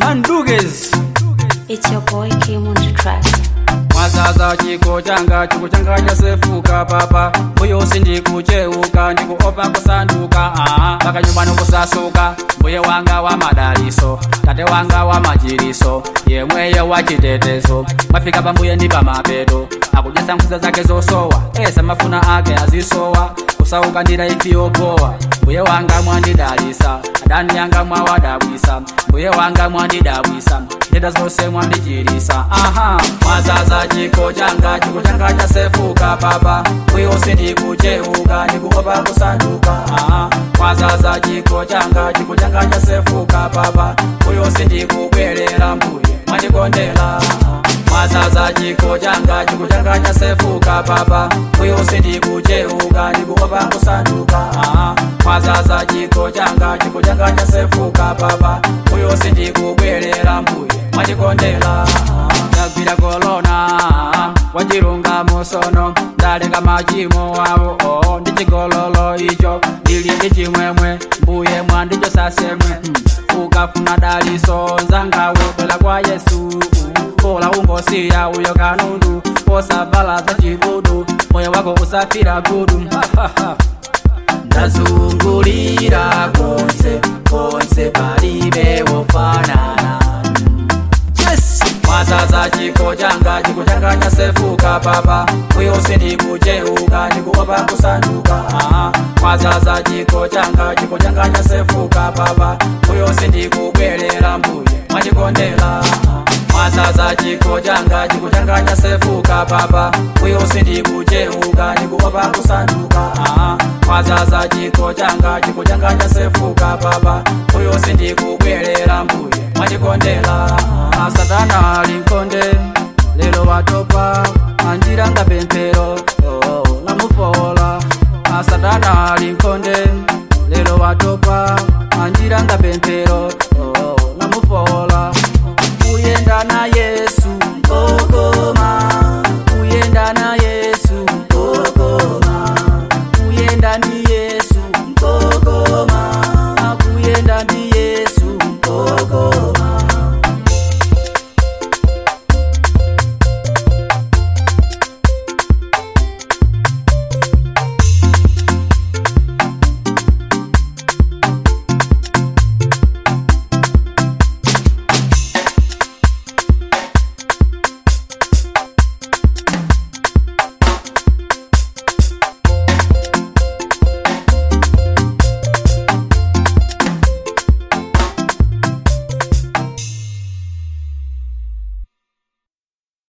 Mandugez It's your boy Kim on the track. mwazaza chiko changa chiko changa chasefuka papa mbuye sindikucheuka ndikuopa kusanduka aha paka nyumbani kusasuka mbuye wanga wa madaliso tate wanga wa majiriso yemweyo wa chitetezo mafika pambuye ndi pamapeto akujesa nkhuza zake zosowa esa mafuna ake azisowa kusauka ndira ifiyopowa mbuye wanga mwandidalisa adani yanga mwawadabwisa mbuye wanga mwandidabwisa ndenda zonse mwandichirisa aha mwazaza chiko changa chiko changa chasefuka papa mbuye sindikucheuka ndikuopa kusanduka aha mwazaza chiko changa chiko changa chasefuka papa mbuye sindikubwerera mbuye mwandikondela mwazaza chiko changa chiko changa chasefuka papa mbuye sindikucheuka ndikuopa kusanduka aha mwazaza chiko changa chiko changa chasefuka papa mbuye sindikubwerera mbuye mwandikondela ndagwira kolona wachilunga musono ndalenga machimo wawo oo ndi chigololo icho ndili ndi chimwemwe mbuye mwandicho sasemwe hmm. ukafuna daliso nzangawe bwela kwa yesu bola ungosiya uyo kanundu osavala za chibudu moyo wako usafira gudu ndazungulira konse konse palibe wofanana yes mwazaza chiko changa chiko changa chasefuka papa mbuye sindikucheuka ndikuopa kusanduka aha mwazaza chiko changa chiko changa chasefuka papa mbuye sindikubwerera mbuye mwandikondela mwazaza chiko changa chiko changa chasefuka papa mbuye sindikucheuka ndikuopa kusanduka aha mwazaza chiko changa chiko changa chasefuka papa mbuye sindikubwerera mbuye mwandikondela asatana linkonde lelo watopa anjiranga pempero oh, namufola asatana linkonde lelo watopa anjiranga pempero oh, namufola